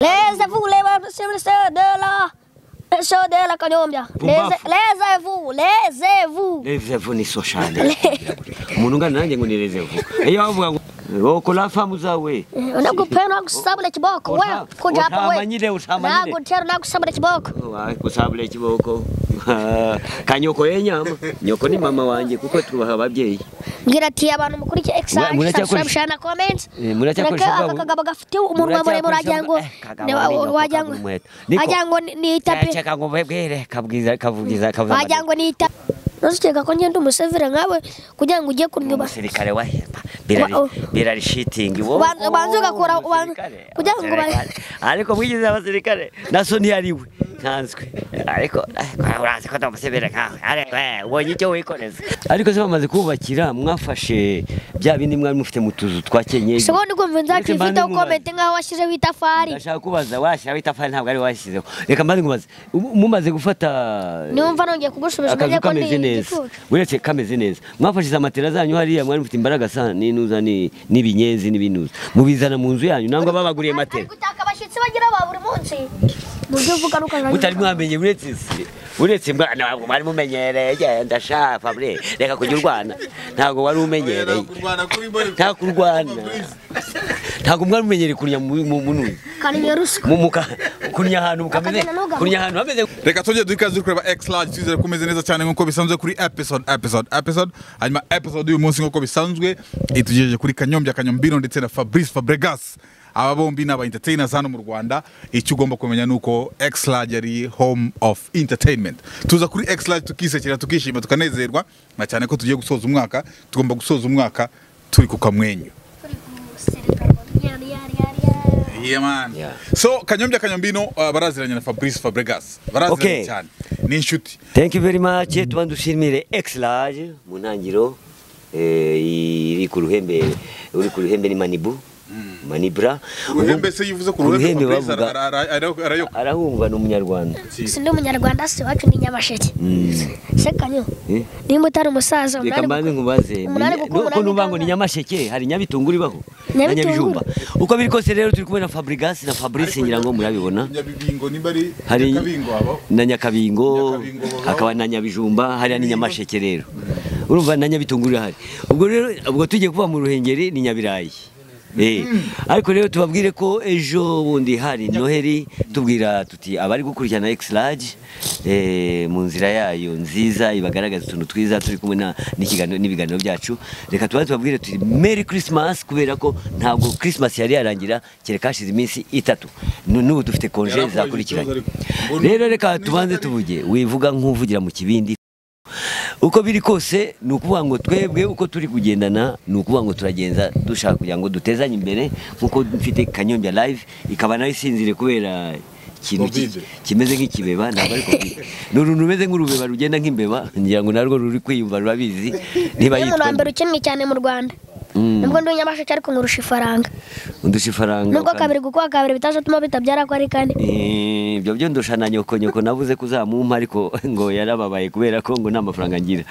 Les vous, les ministères de la. Monsieur de la Kanyomya. Les vous, les vous. niso cyane umuntu ungana nanjye ngo ni vu iyo bavuga ngo rokora famu zawe Nakupenda nakusabula kiboko wewe kuja hapa Utamanyire, wewe. utamanyire. Nakutera nakusabula kiboko. gusabura ikiboko kanyoko yenyama nyoko ni mama wanjye kuko tubaha ababyeyi Mbwira ati abantu mukurikiye Mura- muracyakoresha- exaction shana comment. Eh, muracyakoresha Mureke bwa- aka kagabo gafite umunwa muremure wagira ngo Eh, kagabo ne- ni nyoko, wagira kagabo ngo inkweto. Niko. wagira ngo ni- ni itapi ceka ngo mbwebwire kabwiza kavugiza kavuza wagira ngo ni itapi. Nuzikeka ko ngenda umusevera nkawe kugira ngo ujye kunyuba. umusirikare wa hemba Wa- birarishitingi Ubanza- ubanza ugakora- ubanza- kugira ngo uba- ariko mwigize abasirikare naso ntiyari we nsanzwe ariko eh, urazi ko ndamusebera nkawe ariko eh, ubonye icyo wikoreza ariko se bamaze kubakira mwafashe bya bindi mwari mufite mu tuzu twa kenyeji Siko ndi kumva Uretse nzakifite mbandi mubaze. ukomete nkaho washyizeho itafari. ndashaka kubaza washyiraho itafari ntabwo ari washyizeho reka mbanze nkubaze mu- mumaze gufata Niwumva nongeye kugusubiza akazu umenye ko kameze ndi neza igitutu. uretse kameze neza mwafashize amatera zanyu hariya mwari mufite imbaraga sa n'inuza ni- n'ibinyenzi n'ibinuza mubizana mu nzu yanyu nangwa babaguriye matera Ari gutaka abashyitsi bagira ba buri munsi. Mu byo uvuga nuko mutari mwamenye uretse se uretse mwana ntabwo mwari mumenyereye ndashaka Fabrice reka kujya urwana ntabwo wari umenyereye nta kurwana ntabwo mwari mumenyereye kurya mu mu- mu nuzi kaniye ruswa. mu muka kurya ahantu mukameze Akagenda n'ugaruka. kurya ahantu hameze reka tujye duha ikaze turi kureba x large twizere ko umeze neza cyane nk'uko bisanzwe kuri episode episode episode hanyuma episode y'uyu munsi nk'uko bisanzwe itugejeje kuri kanyombya kanyombino ndetse na fabrice fabregas aba bombi ni aba entertainers hano mu rwanda icyo ugomba kumenya ni uko x large ari home of entertainment tuza kuri x large tukisekera tukishima tukanezerwa na cyane ko tugiye gusoza umwaka tugomba gusoza umwaka turi ku kamwenyu Yeah, man. Yeah. so kanyombya kanyombino uh, baraziranye na fabrice fabregas baraziranye Okay. cyane ni inshuti thank you very much tuba dushimire x large mu ntangiriro eh, iri ku ruhembe uri ku ruhembe ni manibu manibra uruhembe se yivuze ku ruhembe Uruhembe fabrice bavuga- ara- ara- ara- arayoka arahumva ni umunyarwanda Sindi umunyarwanda si iwacu ni nyamasheke. Se kanyo. Nimba utari umusaza reka umunani mbanze nkubaze umunani gukuba, nuko umunani nuvuga ngo ni gutanga. nyamasheke hari nyabitunguru ibaho na Nyabitunguru. nyabijumba uko biri kose rero turi kumwe na fabrigas na fabrice ngira ngo murabibona nyabibingo nimba ari hari nyakabingo habaho na nyakabingo Nyakabingo babaho. hakaba na nyabijumba hariya ni nyamasheke rero urumva na nyabitunguru irahari ubwo rero ubwo tugiye kuva mu ruhengeri ni nyabirayi Eh, ariko rero tubabwire ko ejo bundi hari noheri tubwira tuti abari gukurikirana x large eh, mu nzira yayo nziza ibagaragaza utuntu twiza turi kumwe na- n'ikiganiro n'ibiganiro byacu reka tubanze tubabwire tuti merry christmas kubera ko ntabwo christmas yari yarangira kereka hashize iminsi itatu Nu- n'ubu dufite konje Yarakubaye zakurikiranye igituza ariko. rero reka tubanze tuvuge wivuga nk'uvugira mu kibindi uko biri kose ni ukuvuga ngo twebwe uko turi kugendana ni ukuvuga ngo turagenza dushaka kugira ngo dutezanye imbere nk'uko mfite kanyombya live ikaba nayo isinzire kubera ikintu ki- Covid. kimeze nk'ikibeba ntabwo ari covid ni uruntu rumeze nk'urubeba rugenda nk'imbeba ngira ngo narwo ruri kwiyumva rurabizi niba Ni umuntu yitwa wa mbere ukennye cyane mu Rwanda. Nubwo ndi nyamasheke ariko nkurusha ifaranga. undusha ifaranga Nubwo ukanda. kabiri gukuba kabiri bitazatuma bitabyara ko ari kane. Eh, ibyo byo ndusha na nyoko nyoko navuze kuzamumpa ariko ngo yarababaye kubera ko ngo nta mafaranga ngira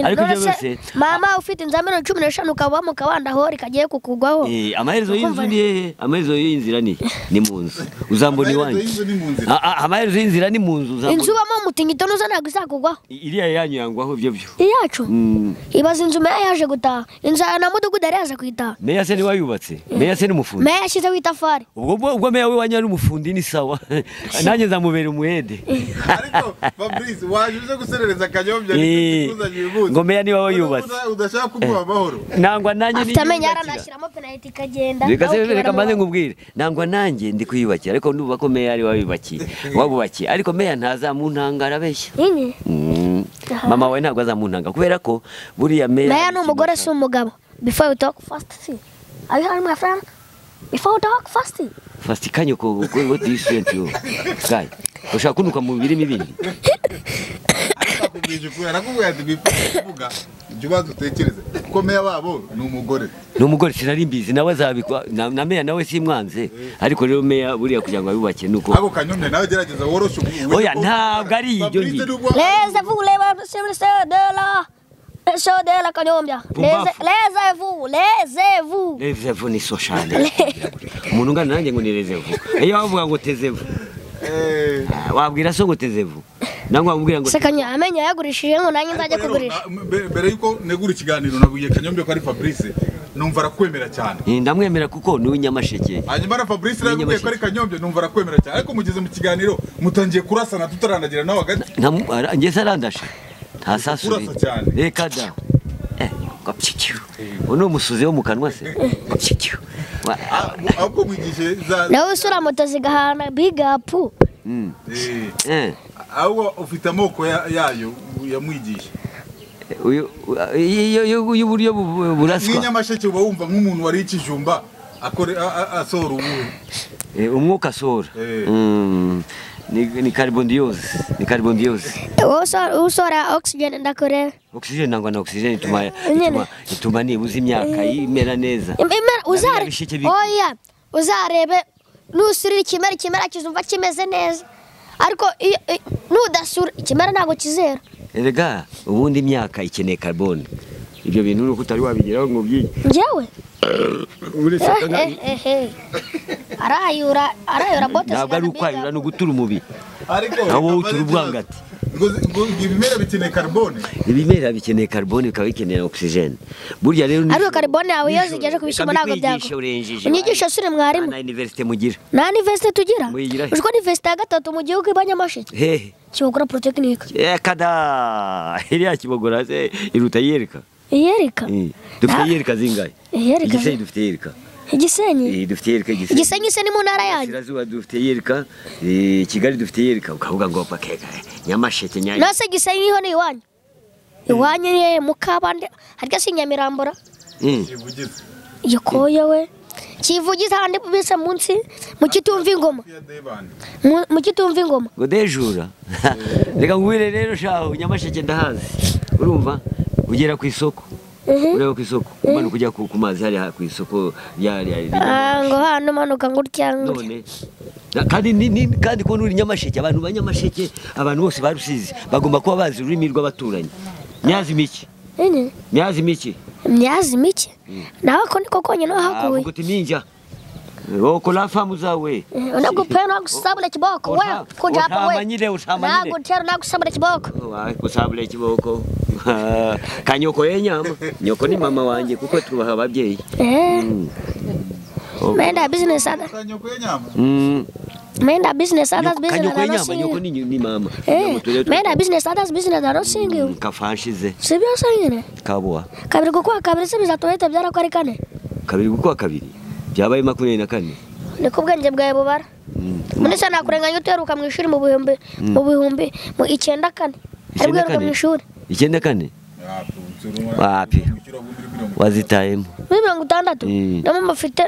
ariko ibyo Nonese byose mama ufite inzu ya miliyoni cumi n'eshanu ukaba mu kabanda hori kagiye kukugwaho. Eh, amaherezo y'inzu Ukumva ni hehe amaherezo y'inzira ni ni mu nzu uzambona iwanyu Amaherezo y'inzu ni mu nzira. Ah, ah, amaherezo y'inzira ni mu nzu Inzu uzambona ubamo umutingito nuza ntabwo izakugwaho. iriya yanyu yangwaho ibyo byo Iyacu. Mm. Ibaza inzu meya yaje gutaha. Inzu ya na mudugudu yari yaje kuyitaha. meya se niwe wayubatse meya se ni umufundi Meya yashyizeho itafari. ubwo ubwo- ubwo meya w'iwanyu ari umufundi ni sawa nanjye nzamubera umuhede ariko fabrice waje uje guserereza kanyombya Eh, ngo meya niba wayubatse. udashaka kumuha amahoro nangwa nanjye afite amenyo niyubakira yaranashyiramo penaliti ikagenda reka se nawe reka ukibona maze mu- nkubwire nangwa nanjye ndi kuyubakira ariko nuba ko meya ari wayubakiye wabubakiye ariko meya ntazamuntanga arabeshya Nyine. Mm. mama wawe ntabwo azamuntanga kubera ko buriya meya meya ni umugore si umugabo before you talk fast see are you hearing my friend before you talk fast fasiti kanyoko what do you think you guy ushaka kunuka mu birimi bindi arakubwije ukuri arakubwira ati bipfutse kuvuga jya ubanza utekereze kuko meya wabo ni umugore ni umugore sinari mbizi nawe azabikwa na, na meya nawe simwanze ariko rero meya buriya kugira ngo abibake nuko ariko kanyombya nawe gerageza woroshe ubu Oya, ntabwo ari ibyo Fabrice ngiye. ni ubwa- les vous les ministères de la Le show de la kanyombya. Pumbafu. Leze-vous, lezez-vous. revevu ni so cyane umuntu ungana nanjye ngo ni revevu iyo wavuga ngo tezevu ah, wabwira so ngo tezevu nangwa wabwira ngo Sekanya amenyo yagurishije ngo nanjye nzajya Ariko rero, kugurisha. na- mbere- mbere yuko negura ikiganiro nabwiye kanyombya ko ari fabrice numva arakwemera cyane Eh, ndamwemera kuko ni uw'inyamasheke hanyuma na fabrice nawe Ninyubashye. yabwiye ko ari kanyombya numva arakwemera cyane ariko mugeze mu kiganiro mutangiye kurasana tutarandagira nawe hagati Ntamu- ara- njye sarandashe nta sasu Urasa cyane. reka da Eh, gapyikiwe uwo ni umusuzi wo mu kanwa se gapyikiwe Wa- ahubwo mwigishije za Nawe usura moto zigahana big up. Mm, Eh, eh, ahubwo ufite amoko ya- yayo yamwigisha uyu- u- iyo- iyo- y'uburyo bu- buraswa nk'inyamasheke uba wumva nk'umuntu wariye ikijumba akore- a- a- asohora ubuhe Eh, umwuka asohora Eh. Mm, ni ni carbondioze ni carbondioze Wowe usora- usora oxygen ndakure. oxygen nangwa na oxygen ituma Nyene. ituma ituma nibuza imyaka imera neza Imera Nabiriya uzare. bisheke bi- Oya, uzarebe nusurira ikimera ikimera kizumva kimeze neza. Ariko iyo i- nudasura ikimera ntabwo kizera. erega ubundi imyaka ikeneye carbone ibyo bintu nuko utari wabigeraho ngo ubyige Njyewe uretse Eh, eh, eh, eh. arayura arayura bote ntabwo ari zigana ukwayura big ni up. ugutura umubiri ariko Na wowe utura ubwangati. ngo ngo ibimera bikeneye carbone ibimera bikeneye carbone bikaba bikeneye oxygen burya rero ni- ariko karibone yawe iyo zigeje ku bishyimbo Reka ntabwo mbikwigishe, byakora urengeje. inyigisho suri mwarimu nta universite mugira nta niversite tugira Muyigira he? uziko niversite ya gatatu mu gihugu iba nyamasheke hehe kibogora polytechnique reka da iriya kibogora se iruta yereka iyereka Eh, dufite Ah. yereka zingahe Iyereka- igisenyi dufite yereka igisenyi Eh, dufite yereka igisenyi igisenyi se ni mu ntara yanyu Sirazuba dufite yereka eh, Kigali dufite yereka ukavuga ngo bakeka nyamasheke nyanya nase igisenyi niho ni iwanyu iwanyu ye mukabande harya si nyamirambura Mm. ivugize gikoya we kivugiza ahandi bise munsi mu kitumva ingoma ya debani Mu- mu kitumva ingoma ngo dejura reka ngwire rero shaho nyamasheke ndahazi urumva ugera ku isoko ureba ku isoko umanuka ujya ku ku mazi hariya ku isoko rya rya rya- Ah, ngo hano umanuka ngo utya ngo utya. none na- kandi ni, ni, kandi ko nuri nyamasheke abantu ba nyamasheke abantu bose barusizi bagomba kuba bazi ururimi rw'abaturanyi myazi miki Nyine, myazi miki imyazi mike nawe ko niko konyine wahakuye avuga uti minja roko lafamu zawe unagupera nagusabula kiboko wewe Uta- kuja hapa utamanyire, wewe utamanyire. nagutera nagusabula kiboko Wa- kusabula ikiboko kanyoko yenyama nyoko ni mama wanjye kuko tubaha ababyeyi eh menda business other utanyoko y'inyama Mm. menda business others Nyoko- business kanyoko are not yenyama nyoko singing ni ni mama eh menda business others business are not singing kafanshize sibyo singine kabuwa kabiri kuko kabiri se bizatoyete byara ko ari kane kabiri gukuwa kabiri byabaye makumyabiri na kane niko ubwenge bwawe bubara Mm. muri sana kurenganya uteruka mu ishuri mu bihumbi mu bihumbi mu icyenda kane ari Icyenda bweruka mu kane? ishuri icyenda kane Wapi? wazitayemo muri mirongo itandatu Mm. na mama afite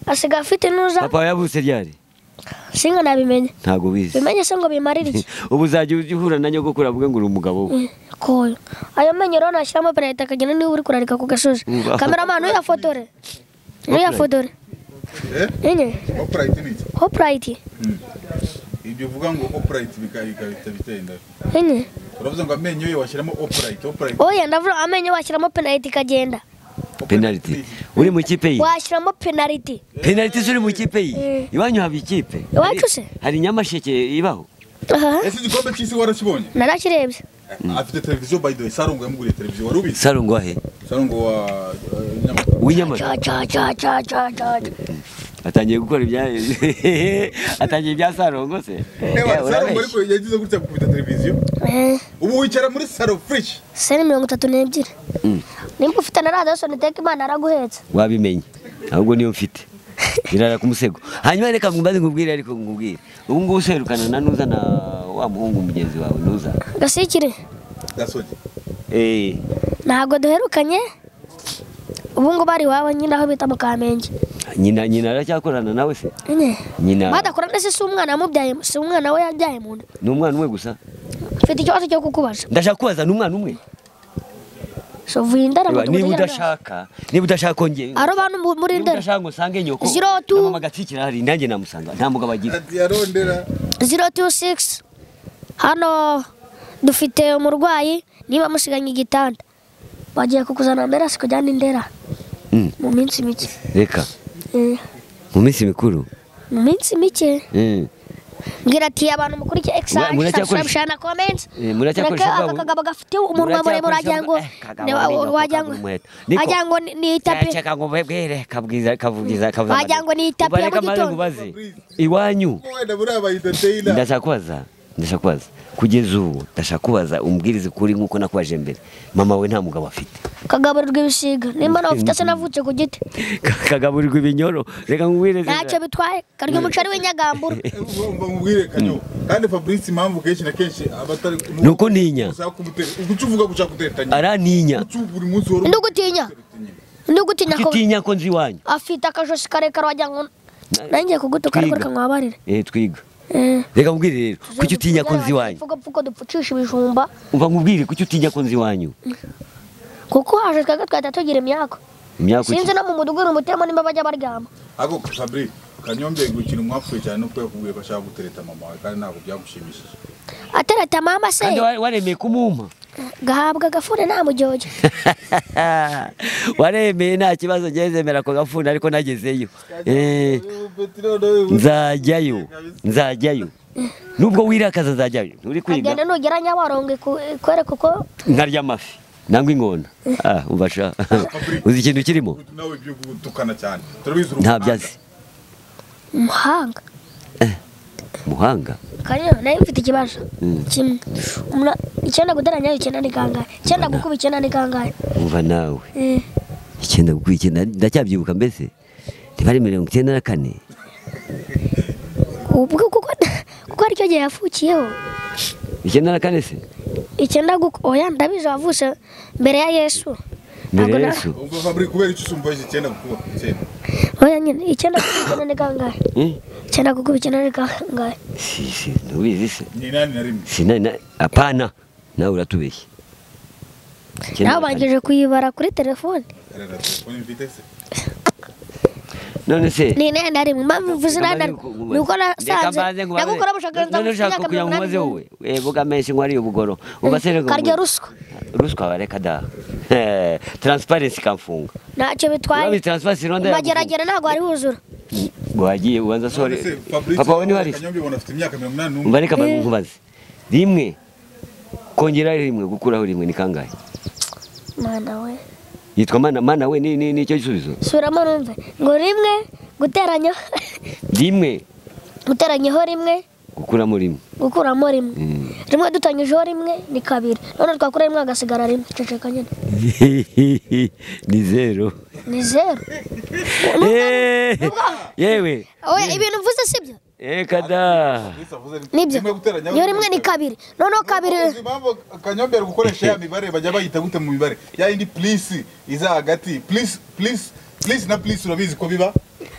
asigaye afite nuza papa yavutse ryari singa nabimenye ntabwo bizi bimenye se ngo bimarire iki ubu uzajya ujya uhura na nyogokuru avuga ngo uri umugabo we koyo ayo menyo rero nashyiramo perezida akagenda niba uri kurarika ku gasozi Uba. kameramani uyafotore uyafotore Eh? enye opurayiti ni iki hopurayiti ibyo uvuga ngo opurayiti bikahita bitenda enye uravuze ngo amenyo ye washyiramo opurayiti opurayiti oya ndavuga amenyo washyiramo penaliti ikagenda penaliti uri mu kipe ye washyiramo penaliti penaliti ziri mu kipe ye Eh. iwanyu haba ikipe Iwacu se? hari nyamasheke ibaho aha ese igikombe cy'isi warakibonye narakirebye afite televiziyo by the way sarongo yamuguriye televiziyo wari ubizi saro ngo ahe sarongo wa eh, Nyamata. uw'inyamasheke cya cya cya cya cya cya atangiye gukora ibya atangiye ibya sarongo se Ewa, Eh, sarongo ariko urabeshya yagize gutya gukubita televiziyo Eh, ubu wicara muri saro furishi se ni mirongo itatu n'ebyiri nimba ufite na radiyo soniteka imana yaraguhetse wabimenye ahubwo niyo mfite irara ku musego hanyuma reka mbaze nkubwire ariko nkubwire ubu ngubu userukana na nuza na wa muhungu mugenzi wawe nuza gasikire gasogi Eh, ntabwo duherukanye ubu ngubu ari iwabo nyine aho bita mu kamenge nyina nyina aracyakorana nawe se Nyine. nyina badakora ndetse si umwana yamubyaye si umwana we yabyaye mu nda ni umwana umwe gusa mfite ikibazo cyo kukubaza ndashaka kubaza ni umwana umwe so vuye indara Eba, mudugudu niba nyarwanda. udashaka niba udashaka kongera aro bantu mu- muri niba indara udashaka ngo usange nyoko Zero two. na mama gatsikira hari nanjye namusanga nta mugabo agira yarondera zero tu sigisi hano dufite umurwayi niba musiganye igitanda bagiye kukuzana mbera sikujyana indera Mm. mu minsi mike reka Eh, mu minsi mikuru mu minsi mike Mm. mbwira ati abantu mukurikiye Mura- ekisaje muracyakoresha- subscribe shana comment Eh, muracyakoresha Mureke bwa- aka kagabo gafite umunwa muremure wagira ngo Eh, kagabo ne- wa- ni nako wagira ngo kagumweta. Niko. wagira ngo ni- ni itapi Cheka ngo mbwebwire kabwiza kavugiza kavuza. Wagira ngo ni itapi ya Ubareka mugitondo. maze nkubaze. Iwanyu wenda muri aba entertainer ndashaka kubaza ndashaka kubaza kugeza ubu ndashaka kubaza umbwiriza ukuri nk'uko nakubaje mbere mama we nta mugabo afite kagaburirwa ibisiga nimba nawe ufite se navutse ku giti Ka- kagaburirwa ibinyoro reka nkubwire ntacyo bitwaye karya umuceri w'inyagambura umva mubwire kanyo kandi fabrice impambu kenshi na kenshi abatari Nuko ntinya. ushaka kumutera uguca uvuga guca guteretanya arantinya uca buri munsi wari ndi ugutinya ndi ugutinya ko kitinya ko nzi iwanyu afite akajosi karekare wagira ngo nanjye kugutuka ariko Twiga. reka nkwabarire eh twiga Eh. reka nkubwire rero kuki utinya ko nzi iwanyu Mvuga mvuga dupfucisha ibijumba umva nkubwire kuki utinya ko nzi iwanyu kuko haje twebwe twahita tugira imyaka imyaka sinzi iki no mu mudugudu umutemo nimba bajya baryama ako fabrice kanyombe gukina umwapfuye cyane nuko yakubwiye ko ashaka gutereta mama wawe kandi ntabwo byagushimishije atereta mama se kandi wa- waremeye kumumpa gahabwa agafune nta mujojo waremeye nta kibazo ngezemera ako gafuni ariko nagezeyo Eh, nzajyayo nzajyayo nubwo wirakaza nzajyayo nturi kwiga agenda nugera nyabarongo iku- ikwereka uko nkarya amafi nangwa ingona Ah, umva sha uzi ikintu kirimo nawe ibyo gutukana cyane turabizi nta byazi umuhanga muhanga kariya nayo mfite ikibazo Mm. kimwe Umuna- icyenda guteranya icyenda ni kangahe icyenda gukuba icyenda ni kangahe umva nawe Eh, icyenda gukora icyenda ndacyabyibuka mbese ntibari mirongo icyenda na kane ubwo kuko kuko aricyo gihe yavukiyeho icyenda na kane se icyenda gukuba oya ndabizi wavutse mbere ya yesu mbere Ntabwo ya na- yesu umva fabrice kubera icyo usumba icyenda gukuba icyenda oya nyine icyenda gukuba icyenda ni kangahe Eh? icyenda gukuba icyenda ni kangahe si si ntubizi se ni inani na rimwe sinari na- apana nawe uratubeshya Icyenda na nawe kane. bangije kuyibara kuri telefone rero telefone mfite se none se ni inani na rimwe mpamvu mvuze inani na rimwe ni uko nasanze ndagukora nagukoramushakaza ubushakashatsi ushaka kugira ngo umaze wowe vuga menshi ngo ariyo ubugoro ugasere karya ruswa ruswa bareka da Eh, transparency kamfunga ntacyo bitwaye urabi transparency rwanda mageragere ntabwo ari buzura wagiye ubanza sore None se, Fabrice, papa we niwe Kanyombe ubona afite imyaka mirongo inani n'umwe mbareka bari nkubaze rimwe kongeraho rimwe gukuraho rimwe ni kangahe mana we yitwa mana mana we ni ni- ni cyo gisubizo subiramo numve ngo rimwe guteranya rimwe guteranyaho rimwe gukuramo rimwe gukuramo rimwe Mm. rimwe dutanyijeho rimwe ni kabiri none twakura rimwe hagasigara rimwe ceceka nyine ni zero ni zeru Eh, yewe oya ibintu mvuze sibyo reka da nibyo Rimwe guteranya iyo rimwe ni kabiri noneho kabiri Uzi impamvu kanyombe ari gukoresha ya mibare bajya bayita gute mu mibare ya yindi plisi iza hagati plisi plisi plisi na plisi urabizi ko biba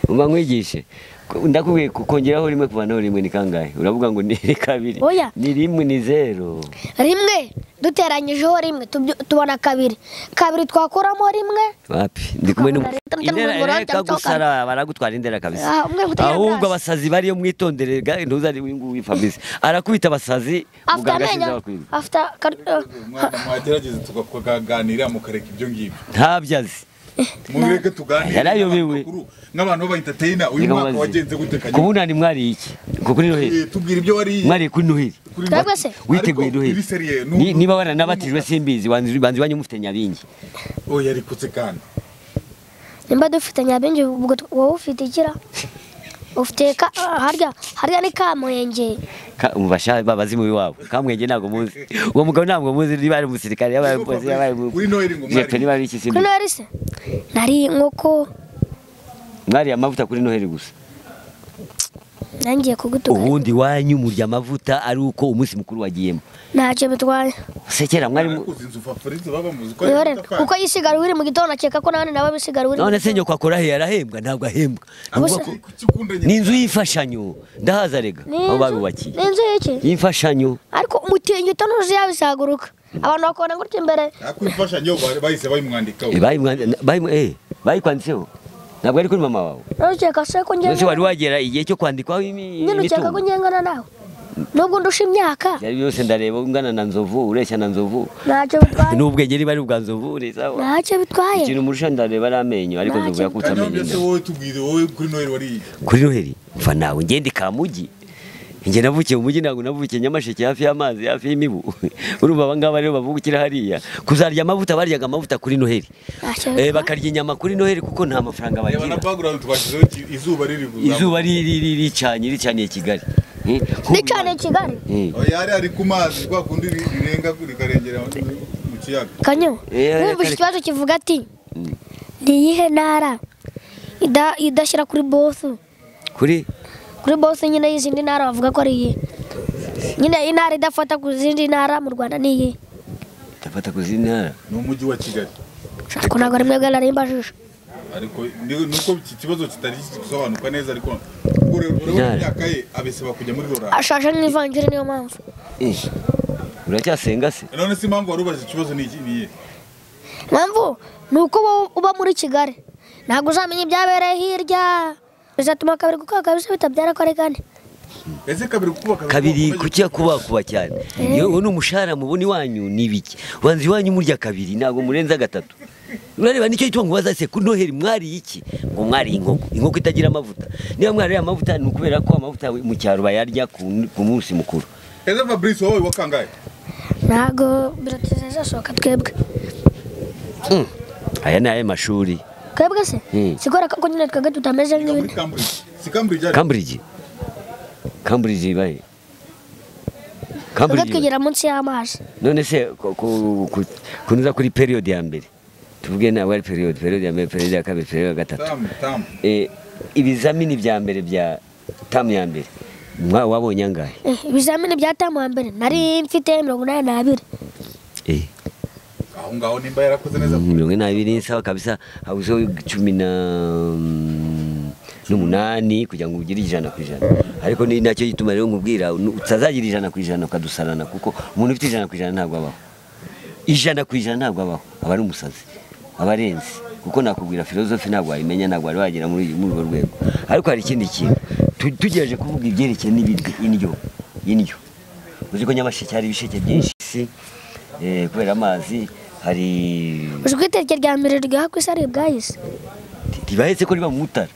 umva nkwigishe Ko- ndakubwiye ko kongeraho rimwe kuvanaho rimwe ni kangahe uravuga ngo ni ni kabiri Oya. ni rimwe ni zero rimwe duteranyijeho rimwe tubyo- tubona kabiri kabiri twakuramo rimwe wapi ndi kumwe n'umu- Akabura leta Indera n'umurongo reka cyangwa gusara baragutwara indera kabisa Ah, umwe gutega amaso. ahubwo abasazi bariyo mwitondere ga- ntuzari winguwi fabrice arakubita abasazi afite muganga amenyo ashize abakwirwa. afite Mwana, mwagerageza tukaganira mukareka ibyo ngibyo ntabyazi mubireke tuganire Yarayobewe. Amakuru, nk'abantu b'abahintateyina uyu Reka mwaka mubaze. wagenze gute kanyombe kubunani mwariye iki Ku- kuri noheli Eh, tubwira ibyo wariye mwariye kuri noheli kuri Twebwe se? witeguye Ariko noheli iri seriye, Ni- n'ubu- niba waranabatijwe simbizi banza banza iwanyu mufite nyabingi oya arikutse kandi nimba dufite nyabingi ubwo t- wowe ufite ikira ufite ka- ah, harya harya ni kamuhenge Ka- umva babazimu iwabo kamwenge ntabwo muzi uwo mugabo ntabwo muzi niba ari umusirikare yaba ari umupolisi yaba ari Kuri Noheli ngo mwari- jepe niba ari iki kuri simbizi nari se nari inkoko mwariye amavuta kuri noheli gusa nangiye kugutuka ubundi wanyu murya amavuta ari uko umunsi mukuru wagiyemo ntacyo bitwaye se kera mwari ariko inzu fabrice baba muzi ko ari Rero amatafari. kuko yisigara uri mu gitondo akeka ko nabandi nabo bisigara uri mu none se gitondo. nyoko akora he yarahembwa ntabwo ahembwa Gusa- Avuga ko- Kuki ukunda nyina? ni inzu y'imfashanyo ndahaza rega Ni aho inzu- barubakiye ni inzu y'iki y'imfashanyo ariko umutingito ntuzi yabisaguruka abantu bakubona gutya imbere Ariko imfashanyo bari- bahise bayimwandikaho Eh, bayimwa- bayimwa- eh, bayikwanditseho ntabwo ari kuri mama wawe ntukeka se ko none se wari ngengana wagera igihe cyo kwandikwaho imi- nyine ukeka ko imitungo ngengana nawe nubwo ndusha imyaka byari byose ndareba ungana na nzovu ureshya na nzovu ntacyo bitwaye n'ubwenge niba ari ubwa nzovu ni sawa ntacyo bitwaye ikintu murusha ndareba ari amenyo ariko Ntacyo nzovu yakutse kanyombi amenyo ese inda. wowe tubwire wowe kuri noheli wariye kuri noheli mva nawe ngende kamugi njye navukiye mu mujyi ntabwo navukiye nyamasheke hafi y'amazi hafi y'imibu urumva abangaba rero bavukira hariya kuzarya amavuta baryaga amavuta kuri noheli Ntacyo Eh, bitwaye. bakarya inyama kuri noheli kuko nta mafaranga reba na bagira bagurana twashyizeho iki- izuba riri kuzamo. izuba ri- ri- ri- ricanye ricaniye kigali Eh, kuba- ni cyane kigali Eh, Oya, yari ari ku mazi kwa kundi ri- rirenga ku- rikarengera mu kiyaga kanyo Eh, wumva iki reka- kibazo kivuga ati ni iyihe ntara ida- idashyira kuri bosu kuri kuri bosu nyine y'izindi ntara bavuga ko ari iyihe nyine intara idafata ku zindi ntara mu rwanda ni iyihe ndafata ku zindi ntara ni umujyi wa kigali nshaka ntabwo ari mwebwe narimbajije ariko ni- nuko iki kibazo kitari gusobanuka neza ariko ubwo rero urabona Ntara. imyaka ye abesaba kujya muri rora ashaje nk'ivanjiri niyo mpamvu Eh, uracyasenga se none se impamvu wari ubaje ikibazo ni iki ni iyihe mpamvu ni uko wowe uba muri kigali ntabwo uzamenya ibyabereye hirya bizatuma akabiri kuko kabisa bitabyara ko ari kane ese kabiri kubaka kabiri kubaka- kuki kubakuba cyane yewe n'umushahara mubona iwanyu ni ibiki ubanza iwanyu murya kabiri ntabwo murenza gatatu urareba nicyo gituma ngo ubaza se kuri noheli mwariye iki ngo mwariye inkoko inkoko itagira amavuta niba mwariye amavuta ni ukubera ko amavuta mu cyaro bayarya ku ku munsi mukuru ese fabrice wowe wakangaye ntabwo birateze zasohoka twebwe Mm. aya ni aya mashuri twebwe se Hmm. sikora ko nyine twebwe tutameze Yiga muri nk'ibindi cambridge si cambridge ari cambridge cambridge ibahe twebwe cambridge ibahe? twigira munsi y'amazi none se ku- ku- ku- kunyuza kuri periyode ya mbere tuvuge ntabwo ari periyode periyode ya mbere periyode ya kabiri periyode ya gatatu tamu tamu Eh, ibizamini bya mbere bya tamu ya mbere mwa- wabonye angahe Eh, ibizamini bya tamu wa mbere nari mfite mirongo inani n'abiri Eh, aho ngaho nimba yarakoze neza mirongo inabiri sawa kabisa habuzeho cumi na n'umunani kugira ngo ugire ijana ku ijana ariko ni nacyo gituma rero nkubwira nu- utazagira ijana ku ijana ukadusarana kuko umuntu ufite ijana ku ijana ntabwo abaho ijana ku ijana ntabwo abaho aba ari umusazi aba arenze kuko nakubwira filozofi ntabwo wayimenya ntabwo wari wagera muri muri urwo rwego ariko hari ikindi kintu Tu- tugereje kuvuga ibyerekeye n'ibiryo indyo indyo uzi ko nyamasheke hari ibisheke byinshi si eh, kubera amazi hari uzi ko iteke rya mbere ryaha ku isi ari ubwayisi ntibahetse ko riba mu mutara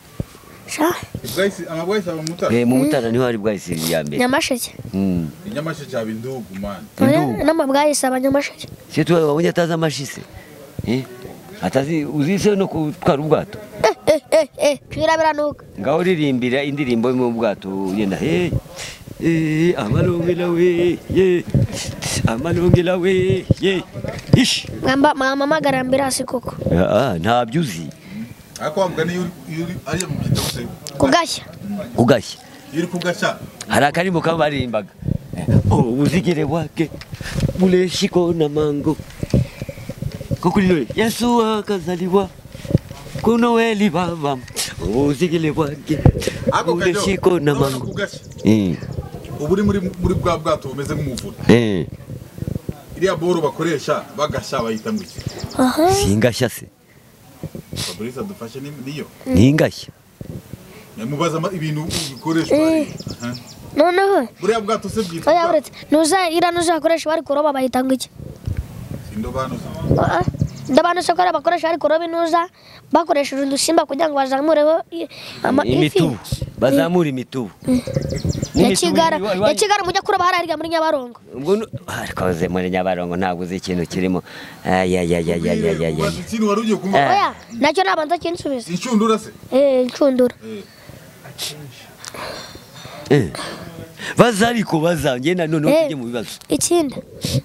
sha bwahise amabwahise aba mutara Eh, mu mutara niho hari bwahise ya mbere nyamasheke Mm. inyamasheke yaba indugu mani Indugu. n'amabwayisi aba nyamasheke se tuba wabonye atazi amashise Eh, atazi uzi se no gutwara ubwato eh eh eh eh twira biranuka ngaho uririmbira indirimbo yo mu bwato ugenda he eh, amalungela we ye amalungela we ye ishi mwamba mama magarambira si koko Ah, ah, ntabyo uzi ariko wavuga niyo uri- iyo uri ariya mu byita guse kugashya ugashya iyo uri kugaca hari akarimbo kaba barimbaga ubuzigire bwake bureshiko na mango ko kuri noheli yesu akazaliwa ku noheli baba ubuzigire bwake ako kajyo bureshiko na urabona mango kugaca Eh, ubu uri muri muri bwa bwato bumeze nk'umuvure eh, iriya boro bakoresha bagasha bayita ngo iki aha singashya se fabrice adufashe ni- niyo ningashya mubaza ibintu bikoreshwa Eh. Aha. noneho buriya bwato se bwitwa oya uretse nuza ira nuzakoresha bari kuroba bahita ngo iki indobano se Ah, ah. ndabana sokora bakoresha bari kuroba inuza bakoresheje udusimba kugira ngo bazamureho i- ama imitubu bazamura imitubu ya N'imitubu kigara iri- ya kigara mujya kuroba hariya hirya muri nyabarongo ubwo nu- Ah, koze muri nyabarongo ntabwo uzi ikintu kirimo ayayayayayayaya Ubaza ikintu wari ugiye kumva Eh. oya nacyo nabanza kinsubiza inshundura se eh incundura Eh. Eh. baza ariko baza ngenda noneho Eh. tujye mu bibazo ikindi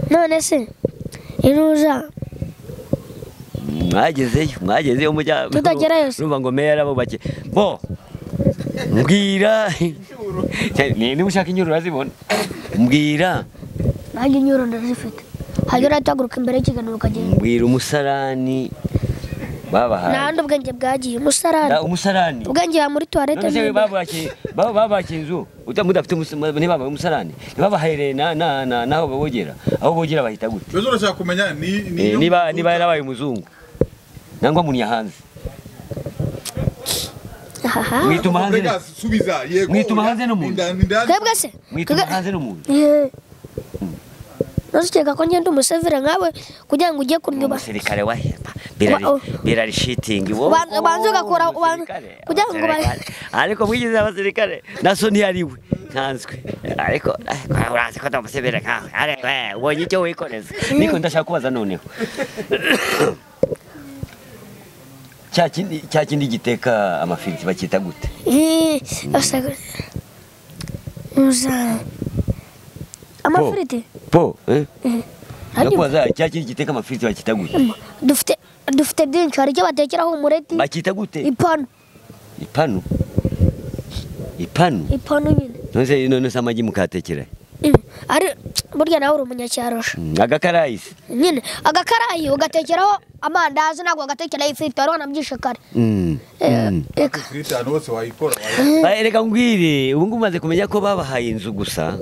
none se inuza mwagezeyo mwagezeyo mujya Tutagerayo se. urumva ngo meya arabo bake bo mbwira Ni- niba ushaka inyururu urazibona mbwira nanjye inyuro ndazifite hanyura utaguruka imbere y'ikiganiro ukagenda mbwira umusarani babahaye nahandi ubwenge bwagiye umusarani Da- umusarani ubwenge buba muri tuwarete None se we babake- baba- babake inzu uta- mudafite umusa- ntibabahe umusarani ntibabahereye na- na- na- n'aho bogera aho bogera bahita gute mbese urashaka kumenya ni ni Eh, iyo niba mvuga- niba yarabaye umuzungu nangwa munyahanze Ahaha. mwituma hanze na- Bregas, subiza yego Mwituma oya, hanze n'umuntu. ni ndani- ni ndani. twebwe se mwituma twebwe- hanze n'umuntu Eh. nuzikeka ko ngenda umusevere nkawe kugira ngo ujye kunyuba umusirikare wa hepa Wa- oh. birarishitingi Ubanza- ubanza ugakora- ubanza- kugira ngo ubare- ariko mwigize abasirikare naso ntiyariwe nsanzwe ariko ariko urazi ko ndamusebera nkawe ariko eh, ubonye icyo wikoreza niko ndashaka kubaza noneho cya kindi cya kindi giteka amafiriti bakita gute Eh, asaka- Uza- amafiriti po eh? Harimo. ndakubaza cya kindi giteka amafiriti bakita gute dufite dufite byinshi hari icyo batekeraho umureti bakita gute ipanu ipanu ipanu ipanu nyine none none se amagi mukatekera Mm, ari burya nawe uri umunyacyarosha Mm, agakarayisi nyine agakarayi ugatekeraho amandazi ntabwo agatekeraho ifiriti wari wanabyishe kare Mm. Eh, eka Ifiriti ahantu hose wayikora wayikora. Ba- reka ngwire ubu ngubu umaze kumenya ko babahaye inzu gusa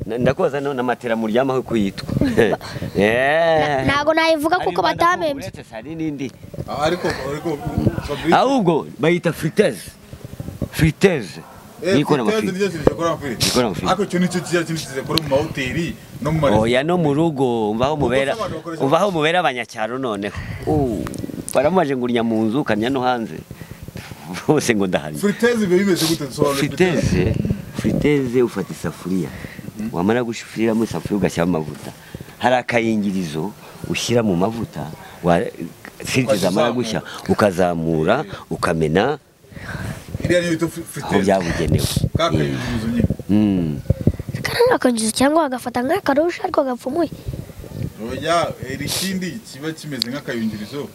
Na- ndakubaza no na matera muryamaho uko yitwa Eh. ntabwo nayivuga Hari kuko imana batamembye uretse se, hari n'indi ariko ariko Fabrice ahubwo bayita friteze friteze eh, nikora Fabrice amafi nicyo kintu gikora amafiriti Gikora amafiriti. ariko icyo nicyo kiza kintu kizakora mu mahoteli no mu maresitora oya no mu rugo umvaho mubera Ubwo se abantu bakoresha- umvaho mubera abanyacyaro noneho Uh, baramubaje ngo urya mu nzu ukamya no hanze bose ngo ndaharya Friteze biba bimeze gute dusobanure friteze friteze ufata isafuriya wamara gushyiriramo isafuriya ugashyiramo amavuta hari akayingirizo ushyira mu mavuta wa- friteze zamara gushya ukazamura ukamena iriya niyo bita aho friteze byabugenewe kakayinjirizo nyine Mm. karanga akanjizo cyangwa bagafata nk'akarusha ariko gapfumuye oya iri ikindi kiba kimeze nk'akayungirizo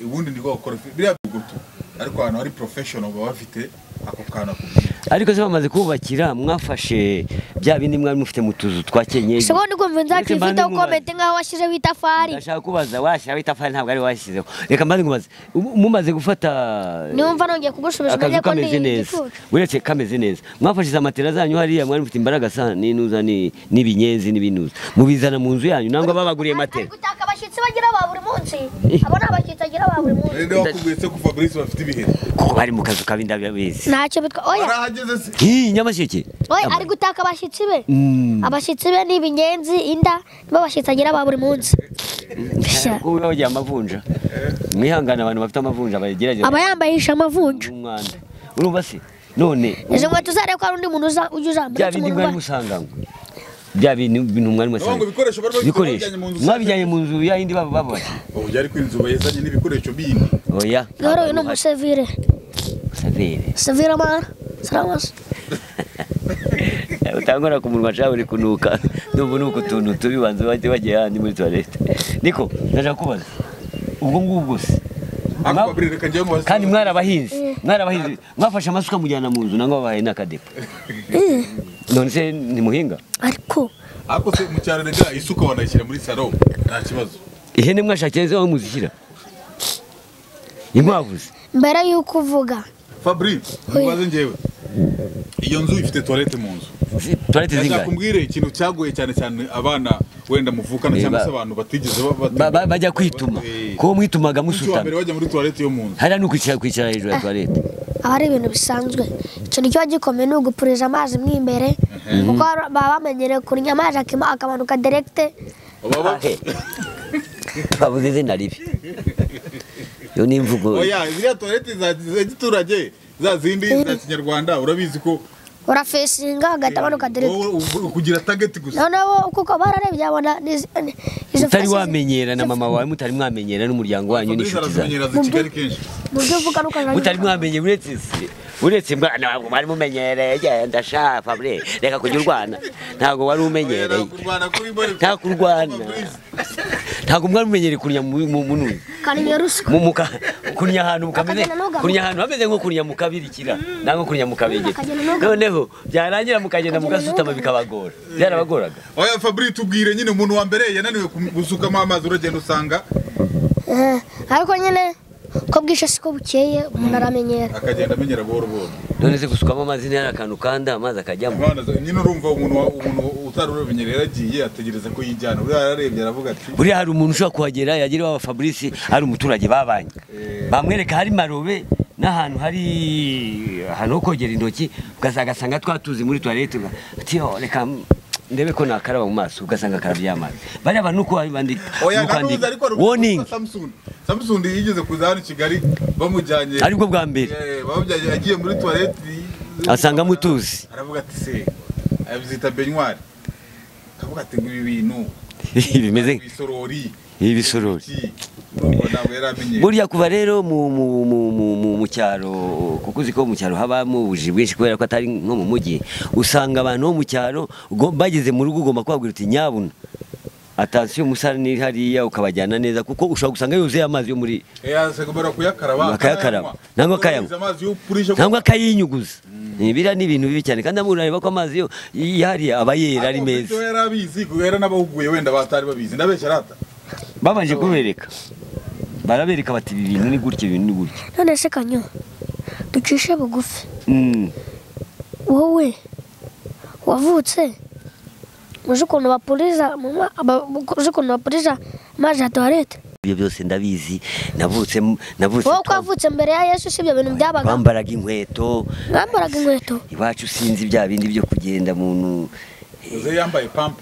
ubundi niko bakora biriya bigutu ariko ahantu hari professional baba bafite ako kantu akubwira ariko se bamaze kubakira mwafashe bya bindi mwari mufite mu tuzu twa kenyeri sibwo ndi kumva inzu yacu Uretse ifite mbande nk'umwana. ukomete nk'aho washyizeho itafari ndashaka kubaza washyiraho itafari ntabwo ari washyizeho reka mbanze nkubaze mu- mumaze gufata niwumva nongeye kugusubiza akazu umenye ko ni kameze neza igicucu uretse kameze neza mwafashize amatera zanyu hariya mwari mufite imbaraga sana n'inuza ni- n'ibinyezi n'ibinuza mubizana mu nzu yanyu nangwa babaguriye matera ariko utaka abashyitsi bagira ba buri munsi abo ni abashyitsi bagira ba buri munsi rero wakubwiye se ko Fabrice bafite ibihe kuko bari mu kazu kabi ndabizi ntacyo bitwa oya barahageze se hi nyamasheke oya ari gutaka abashyitsi be Mm. abashyitsi be ni ibinyenzi inda nibo bashyitsi agira ba buri munsi Bishya. kuko bagira amavunja mwihangane abantu bafite amavunja bagerageza aba yambaye isha amavunja umwanda urumva se none izo nkweto zareba ko hari undi muntu uza- ujya uzambara bya ati bindi umuntu mwari urwaye. musanganywe bya bintu bintu mwari Naho ngo musanganywe ibikoresho bari bafite bikoresho babijyanye mu nzu mwabijyanye mu nzu ya yindi baba babashe oya ariko inzu bayizanye n'ibikoresho bindi oya rero uyu ni umusevire Museveni. sevire amara saramasi utangora ku munwa cawe uri kunuka ndumva nuko utuntu tubi banza bajye bagiye handi muri toilette niko ndaja kubaza ubwo ngubwo se ariko Mwa- Fabrice reka njyewe mubaze kandi mwari abahinzi mwari abahinzi mwafashe amasuka mujyana mu nzu nangwa babahaye n'akadepo none se ntimuhinga ariko ariko se mu cyaro rega isuka wanayishyira muri salo nta kibazo ihene mwashakiye ze aho muzishyira inkwavu se mbere y'uko uvuga Fabrice mubaze njyewe iyo nzu ifite toilette mu nzu Zi- toilette ndashaka zingahe kumbwire ikintu cyagoye cyane cyane abana wenda muvukana Eh, cyangwa se ba- abantu batigeze ba- bati- Ba- ba- bajya kwituma Eh, kuko mwitumaga umunsi wa mbere musutama bajya muri toilette yo mu nzu hariya ni ukwicara kwicara hejuru ya toilette aba ari ibintu bisanzwe ikintu kiba gikomeye ni ugupuriza amazi mo imbere kuko baba bamenyereye kurya amazi akima- akamanuka deregite Baba- Ahe. babuze izina ribi yo ni imvugo oya ziriya toilette za za giturage za zindi za kinyarwanda urabizi ko urafesinga hagahita amanuka deregite wowe ubu- kugira target gusa noneho kuko bararebye babona n'izi- ni- izo utari fesi- wamenyera na mama wawe mutari mwamenyera n'umuryango wanyu Fabrice n'inshuti zanyu arazimenyera za kigali kenshi mu byo uvuga nuko mutari mwamenye uretse se uretse mwana ntabwo mwari mumenyereye genda sha Fabrice reka kujya urwana ntabwo wari umenyereye kurwana kuri mbere nta kurwana ntabwo mwari mumenyereye kunnya mu mu- mu ntuye. kariya ruswa mu muka kunnya ahantu mukameze Akagenda n'ugaruka. kunnya ahantu hameze nko kunnya mu kabirikira nangwa kunnya mu kabegera Akagenda n'ugaruka. noneho byarangira mukagenda mugasutama bikabagora byarabagoraga oya Fabrice tubwire nyine umuntu wa mbere yananiwe kum- gusukamo amazi uragenda usanga Eh, ariko nyine ko bwije siko bukeye umuntu aramenyera akagenda amenyera buhoro buhoro none se gusukamo amazi ntihari akantu kanda amazi akajyamo Imana zo- nyine urumva umuntu wa- umuntu utari urabimenyereye yaragiye ategereza ko yijyana uriya yararebye aravuga ati buriya hari umuntu ushobora kuhagera yagera iwabo Fabrice ari umuturage babanye bamwereka hari marobe n'ahantu hari ahantu ho kogera intoki ugasanga twa tuzi muri tuwarete ugatio reka ndebe ko nakaraba mu maso ugasanga karabye amazi bariya bantu uko babandika oya nuko nanuzi bandika. ariko hari warning umuntu witwa Samson Samson yigeze kuza hano i Kigali bamujyanye aribwo bwa mbere Eh, bamujyanye agiye muri toilette asanga mutuzi aravuga ati se abyita benyuwari akavuga ati ngo ibi bintu bimeze ibisorori ibisorori Urumva ntabwo yari amenyereye buriya kuva rero mu mu mu mu mu mu cyaro kuko uzi ko mu cyaro habamo ubujiji bwinshi kubera ko atari nko mu mujyi usanga abantu bo mu cyaro ugo- bageze mu rugo ugomba kubabwira uti nyabuna atansiyo umusarani ni hariya ukabajyana neza kuko ushobora gusanga yuzuye amazi yo muri yasagomba kuyakaraba Bakayakaraba. Nangwa akayanywa. Yohereza amazi yo purisha cyangwa akayinyuguza biriya ni ibintu bibi cyane kandi amurareba ko amazi yo yihariye aba yera ari meza yari abizi kuko yari n'abahuguye wenda batari babizi ndabeshya arata babanje kubereka barabereka bati ibi bintu ni gutya ibi bintu ni gutya none se kanyo ducishe bugufi Mm. wowe wavutse uzi ukuntu bapuriza mu ma- aba- uzi ukuntu bapuriza amazi ya tuwarete ibyo byose ndabizi navutse navutse wowe ko wavutse mbere ya yesu si ibyo bintu byabaga bambaraga inkweto mwambaraga inkweto iwacu sinzi bya bindi byo kugenda muntu uze yambaye pampa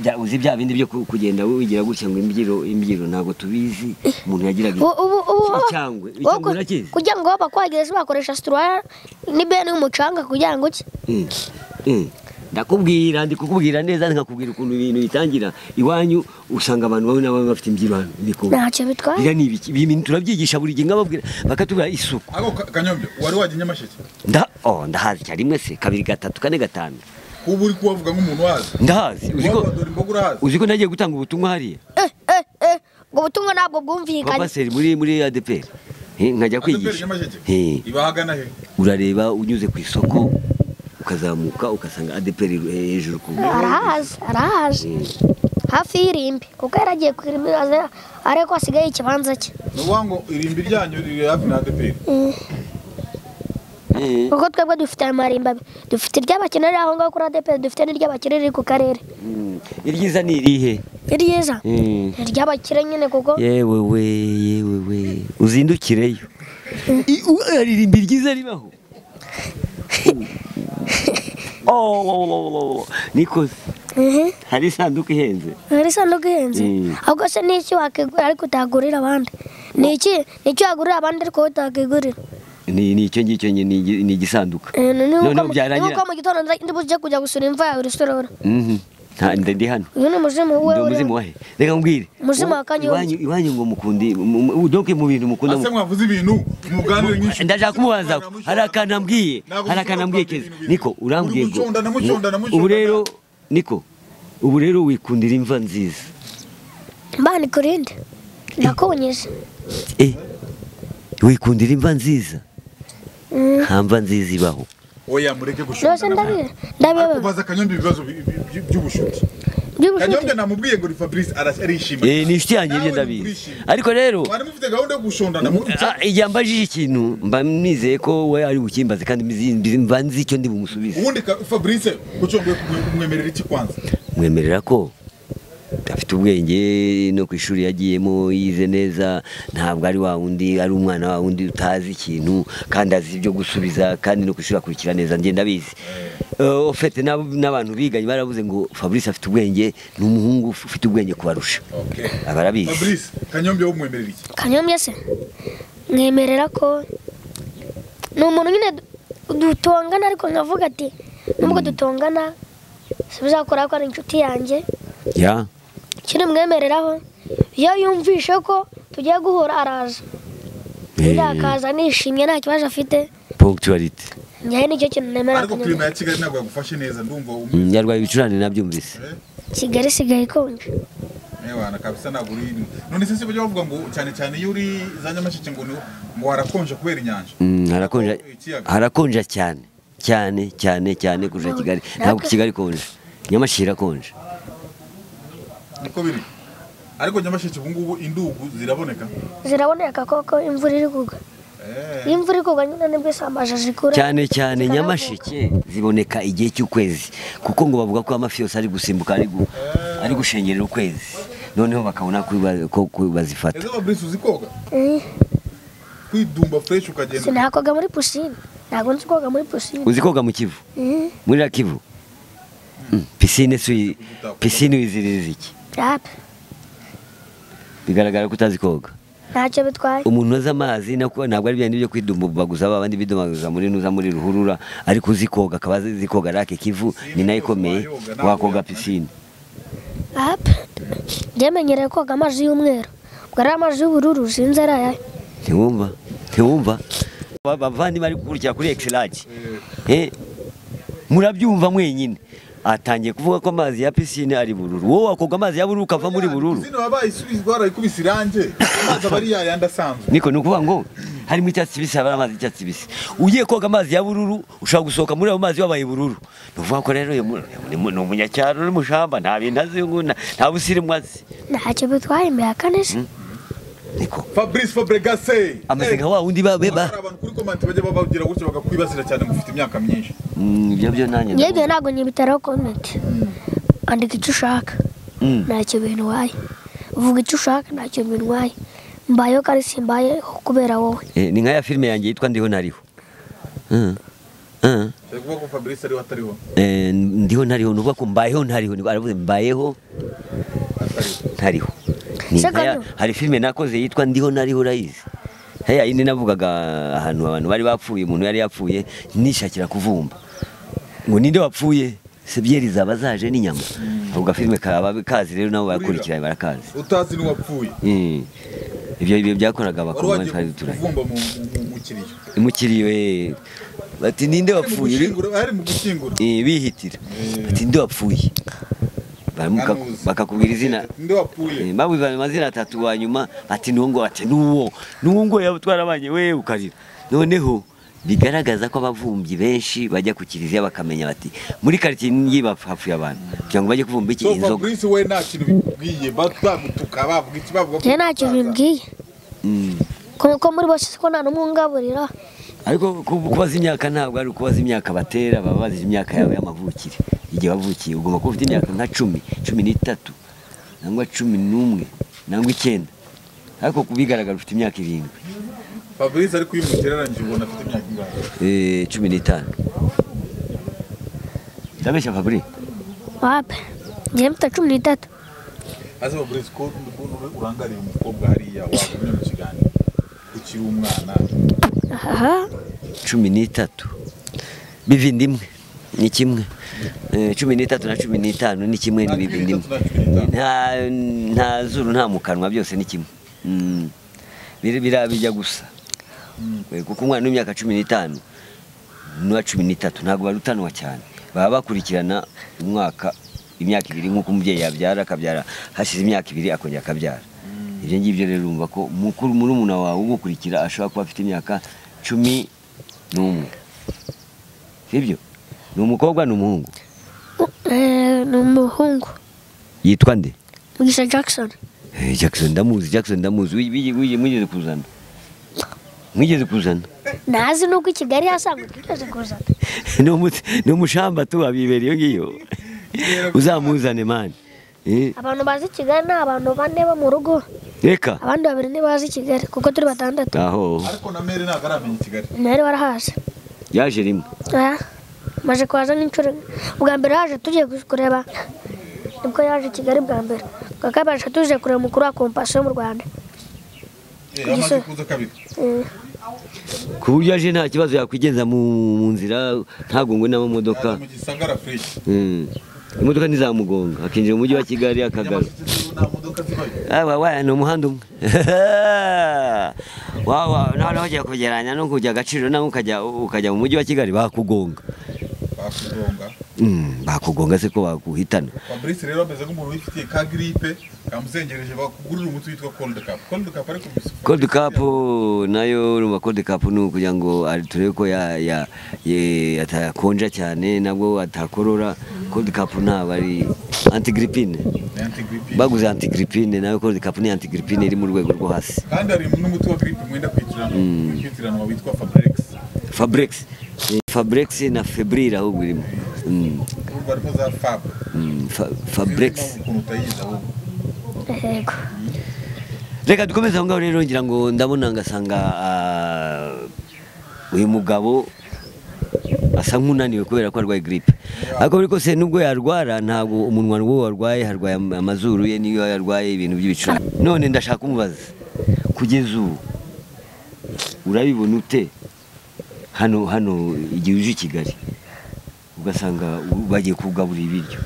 bya- uzi bya bindi byo ku- kugenda wigira gutya ngo imbyiro imbyiro ntabwo tubizi umuntu yagiraga Ubu- ubu ubu Icyangwe. wowe Icyangwe ku- urakizi? kugira ngo bakwagereze bakoresha situruwaya n'ibeni y'umucanga kugira ngo iki Mm, mm. ndakubwira ndi kukubwira neza nkakubwira ukuntu ibintu bitangira iwanyu usanga abantu bamwe na bamwe bafite imbyibano ibikombe ntacyo bitwaye biriya ni ibiki ibi bintu turabyigisha buri gihe nkababwira bakatubwira isuku ako Ka- kanyombyo wari wajya i nyamasheke nda oh ndahazi cyane rimwe se kabiri gatatu kane gatanu kuba uri kubavuga nk'umuntu wazi ndahazi uzi ko Uwabadora imboga urahazi uzi ko nagiye gutanga ubutumwa hariya eh eh eh ubwo butumwa ntabwo kwa bwumvikanye pasiteri muri muri ADPR Eh, nkajya adeperi kwigisha nyamasheke Eh. ibahagana he urareba unyuze ku isoko ukazamuka ugasanga adeperi hejuru ku arahazi arahazi hafi y'irimbi kuko yaragiye ku irimbi aza- ariko hasigaye ikibanza cye ni ukuvuga ngo irimbi ryanyu riri hafi na adeperi Eh, kuko twebwe dufite ayo marimbi abiri dufite iry'abakenera aho ngaho kuri adeperi dufite n'iry'abakire riri ku karere mm. iryiza ni irihe ni ryiza Eh, ni iry'abakire nyine kuko yewe we yewe we uzindukireyo I- u- hari irimbi ryiza ribaho Oh, oh, oh, oh, oh, oh. nikoze ehe hari isanduku ihenze hari isanduku ihenze Mm. ahubwo se ni iki wakigurira ariko utagurira abandi ni iki ni iki wagurira abandi ariko wowe utakigurira ni ni icyo ngicyo nyine, ni igi- ni igisanduka Eh, ni- ni Noneho nk'uko mu- ni byarangira. nk'uko mu gitondo nza- ndibujije kujya gusura imva yawe rusororo Mhm. Nta- ndi ndi hano uyu ni umuzimu we ndi uri umuzimu wahe reka mbwire Umuzimu wa Kanyombya. iwanyu iwanyu ngo mukundi mu- mu- donc mu bintu mukunda ase mwavuze ibintu muganire nyinshi ndashaka kumubaza ko hari akantu ambwiye hari akantu ambwiye keza niko urambwiye ngo mucunda mucunda ubu rero niko ubu rero wikundira imva nziza mbani kurinde ndakunyije eh wikundira imva nziza Mm. nta mva nziza ibaho oya mureke gushunda byose ndabiba ndabiba kubaza kanyombyo ibibazo bi- bi- bi- by'ubushuti by'ubushuti kanyombyo namubwiye ngo ni fabrice aras- arishima eh ni inshuti yanjye Nawe ibyo ndabizi ntikurishima. ariko rero mwari mufite gahunda yo gushondana muri ah, igihe ambajije ikintu mba nizeye ko we ari bukimbaze kandi mbizi- mbizi- mba nzi icyo ndi bumusubize ubundi ka- fabrice gucunguye kumwemerera iki kwanza mwemerera ko afite ubwenge no ku ishuri yagiyemo yize neza ntabwo ari wa wundi ari umwana wa wundi utazi ikintu kandi azi ibyo gusubiza kandi no ku ishuri akurikira neza ngenda abizi ofete n'abantu biganye baravuze ngo fabrice afite ubwenge ni umuhungu ufite ubwenge kubarusha Okay. abarabizi fabrice kanyombyo wumwemerera iki kanyombya se mwemerera ko ni umuntu nyine du- dutongana ariko nkavuga ati nubwo dutongana bizakora ko ari inshuti yanjye ya kiri mwemereraho iyo yumvishe ko tugiye guhura araza undi akaza nishimye nta kibazo afite ponkituwarite njyewe nicyo kintu nemera ariko kanyombya kirima ya kigali ntabwo yagufashe neza ndumva umwe yarwaye ibicurane nabyumvise kigali isigaye ikonje Ewana kabisa ntabwo uri ino. None se bajya bavuga ngo cyane cyane iyo uri za nyamasheke ngo ni- ngo harakonje kubera inyanja. Mm, harakonja Ikiyaga. harakonja cyane cyane cyane cyane kurusha kigali ntabwo kigali ikonje nyamashyi irakonje Niko biri. Ariko nyamasheke ubu ngubu indugu ziraboneka. ziraboneka koko imvura iri kugwa Eh. iyo imvura iri kugwa nyine nibwo isambaje zikura cyane cyane zikanavuka. nyamasheke ziboneka igihe cy'ukwezi kuko ngo bavuga ko amafi yose ari gusimbuka ari gu- ari gushengerera ukwezi noneho bakabona ko ba- ko- ko bazifata Ese Fabrice uzi koga? Eh, kwidumba fresh ukagenda sinakoga muri pisine ntabwo nzi koga muri pisine uzi koga mu kivu muri la kivu Mm, pisine si pisine wiziririza iki rape bigaragara ko utazi koga ntacyo bitwaye umuntu uzi amazi nako- ntabwo ari byandi byo kwidumbaguza ba bandi bidumaguza muri nuza muri ruhurura ariko uzi koga akaba azi azi koga rake kivu ni nayo ikomeye wakoga pisine rape ngemenyereye koga amazi y'umweru ubwo ari amazi y'ubururu sinzi ari ayahe ntiwumva ntiwumva Ba- bavandimwe ari gukurikira kuri exilage Eh, murabyumva mwenyine atangiye kuvuga ko amazi ya pisine ari bururu wowe wakoga amazi ya bururu ukava muri bururu zino wabaye isubiza barayikubise irange amazi aba ari yayandi asanzwe niko ni ukuvuga ngo harimo icyatsi kibisi haba hari amazi y'icyatsi kibisi ugiye koga amazi ya bururu ushobora gusohoka muri ayo mazi wabaye bururu ni ukuvuga ko rero uyu mu- ni mu- ni umunyacyaro uri mu shamba nta bintu azi uyu nguyu, nta- nta busirimu azi ntacyo bitwaye imyaka nisi niko fabrice fabregase ameze nka wa wundi ba- be- ba- hari abantu kuri komenti bajya babagira gutyo bakakwibasira cyane mufite imyaka myinshi Mm, ibyo byo nanjye ngebwe ntabwo nyibitaraho komenti andika icyo ushaka Mm. ntacyo bintwaye vuga icyo ushaka ntacyo bintwaye mbayeho kandi simbayeho kubera wowe Eh, ni nka ya filime yanjye yitwa ndiho nariho Mm. Mm. Bari kuvuga ko fabrice ariwe atariho Eh, ndiho ntariho ni ukuvuga ko mbayeho ntariho Ni- aravuze mbayeho ntariho Ni Se nkaya- kano. hari filime nakoze yitwa ndiho nariho urayizi haya yindi navugaga ahantu abantu bari bapfuye umuntu yari yapfuye nishakira kuvumba ngo ninde wapfuye sebyeri zaba zaje n'inyama ako gafilime kaba kazi rero nabo barakurikira barakazi utazi n'uwapfuye Eh, ibyo ibyo byakoraga wari abakobwa twari wagiye turanye kuvumba mu- mu- mu- mu kiriyo imukiriyo eh, bati ninde Hari mu wapfuye Uri- gushyingura- hari mu gushyingura Eh, bihitira bati nde wapfuye Baramuka- Ntanuzi. bakakubwira izina nde Eh, wapfuye babuze amazina atatu wa nyuma ati nungo ati nuwo nungo yaba twarabanye we ukarira noneho bigaragaza ko abavumbyi benshi bajya ku kiliziya bakamenya bati muri karitsiye ngiyi bapfa- hapfuye abantu kugira ngo bajye kuvumba iki so inzoga fabrice we nta kintu bikubwiye ba- bagutuka bavuga iki bavuga ko njyewe ntacyo utaza. bimbwiye Mm. ko ko muri bose ko nta n'umwe ungaburira ariko ku- kubaza imyaka ntabwo ari ukubaza imyaka batera baba bazi imyaka yawe y'amavukire igihe wavukiye ugomba kuba ufite imyaka nka cumi cumi n'itatu nangwa cumi n'umwe nangwa icyenda ariko ku bigaragara ufite imyaka irindwi fabrice ariko iyo umugereranyije ubona afite imyaka ingana Eh, cumi n'itanu ndabeshya fabri wape njyewe mfite cumi n'itatu aze fabrice ko ukuntu uri- urangariye umukobwa hariya wagumye mu kiganiro ukiri umwana aha cumi n'itatu bivindi imwe ni kimwe Eh, cumi n'itatu na cumi n'itanu ni kimwe nta ni cumi bivindi n'itatu imwe nta cumi n'itanu nta nta zuru nta mu kanwa byose ni kimwe Mm. Biri- bira- bijya gusa Eh, kuko umwana w'imyaka cumi n'itanu n'uwa cumi n'itatu ntabwo barutanwa cyane baba bakurikirana umwaka imyaka ibiri nk'uko umubyeyi yabyara akabyara hashize imyaka ibiri akongera akabyara ibyo ngibyo rero urumva ko mukuru murumuna wawe umukurikira ashobora kuba afite imyaka cumi n'umwe sibyo ni umukobwa ni umuhungu Eh, ni umuhungu yitwa nde mugisha jackson Eh, Jackson ndamuzi Jackson ndamuzi Wi- wi- wi- mwigeze kuzana mwigeze kuzana ntazi n'uko i kigali yasanzwe twigeze kuzana Ni umu- ni umushamba tu abibera iyo ngiyo uzamuzane mani Eh, abantu bazi kigali ni abantu bane bo mu rugo reka abandi babiri ntibazi kigali kuko turi batandatu aho ariko na mere ntabwo aramenya i kigali ntari warahazi yaje rimwe aha maze kuhaza nk'inshuro imwe. ubwa mbere yaje tugiye kureba nibwo yaje i kigali bwa mbere bwa kabiri yaje tuje kureba umukuru wa kompasiyo mu rwanda Eh, amaze kuza kabiri Eh, ku buryo aje nta kibazo yakwigenza mu mu nzira ntagongwe yaje n'amamodoka mu gisagara fresh Eh, imodoka ntizamugonga akinjira mu mujyi wa Kigali akagaruka Nyamasheke nta modoka zibayo Awa, wa, ni umuhanda umwe wawa noneho ujya kugeranya no kujya agaciro nawe ukajya ukajya mu mujyi wa kigali bakugonga bakugonga Mm, bakugonga se ko bakuhitana fabrice rero ameze nk'umuntu wifitiye ka gripe kamuzengereje bakugurira umuti witwa cold cap cold cap ariko bisufasha cold cap nayo urumva cold cap ni ukugira ngo ari- turebe ko ya- ya- ye- atakonja cyane nabwo atakorora cold cap ntabwo ari antigripine baguze antigripine nayo cold cap ni antigripine iri mu rwego rwo hasi kandi hari n'umuti wa gripe mwenda kwitirana kwitiranwa witwa fabrex fabrex Eh, fabrex na febril ahubwo irimo Mm, urumva harimo za fab mm, fa- fabrex Sinzi impamvu ukuntu utayizi ahubwo yego reka dukomeze aho ngaho rero ngira ngo ndabona ngasanga ah, uyu mugabo asa nk'unaniwe kubera ko arwaye giripe ariko buri kose nubwo yarwara ntabwo umunwa n'uwo warwaye harwaye am- amazuru ye niyo yarwaye ibintu by'ibicurane none ndashaka umubaza kugeza ubu urabibona ute hano hano igihe uje i kigali ugasanga u- bagiye kugaburira ibiryo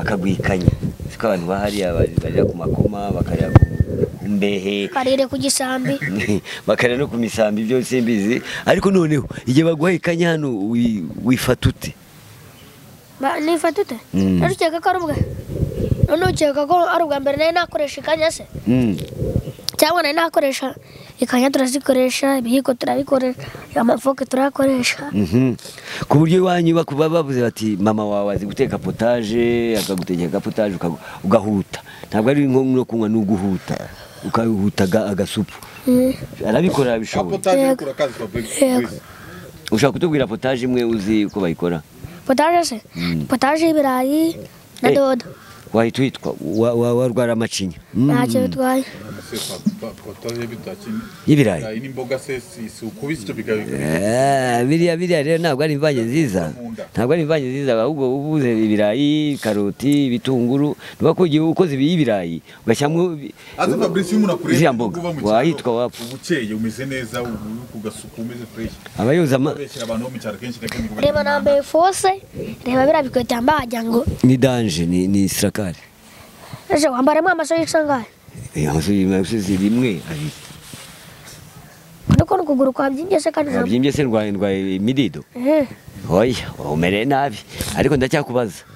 bakagwikanya siko abantu bahariya bari- barira ku makoma bakarira ku ku mbehe karere ku gisambi bakarira no ku misambi byose mbizi ariko noneho igihe baguhaye ikanya hano wi- wifata ute Ba- nifata ute Mm. rero ukeka ko ari ubwa noneho ukeka ko ari ubwa mbere nayo nakoresha ikanya se Mm. cyangwa nayo nakoresha ikanya turazikoresha ibihiko turabikoresha amafoke turayakoresha Mhm. ku buryo iwanyu bakuba bavuze bati mama wawe azi guteka potaje akagutekera potaje ugahuta ntabwo ari nko no kunywa ni uguhuta ukahuta aga- agasupu Mm. arabikora bishoboye Yego. Yego. ushaka kutubwira potaje imwe uzi uko bayikora potaje se Mm. potaje y'ibirayi na Eh. dodo wahita witwa wa- wa- warwara amacinya Mm. ntacyo bitwaye y'ibirayi n'imboga se si si ukubise icyo bigabika Eh, biriya biriya rero ntabwo ari imvange nziza Munda. ntabwo ari imvange nziza ahubwo uba ubuze ibirayi karoti ibitunguru niba kugiye ukoze ibi- y'ibirayi ugashyiramo ibi- azi fabrice iyo umuntu akureba ziriya mboga uba mu cyaro, wahitwa wapfa uba ukeye umeze neza ubu uri ku gasuku umeze fresh aba yoza ama- abeshyira abantu bo mu cyaro kenshi na kenshi ngo reba nambaye fose reba biriya bikweto yambaye wagira ngo ni danje ni ni sirakare ejo wambaramo amaso y'isangahe Eh, amusozi- amusozi rimwe abiri ariko n'ukuguru kwa byingese kandi ntabwo wabyimbye se ndwaye ndwaye imidido Eh, oya umereye nabi ariko ndacyakubaza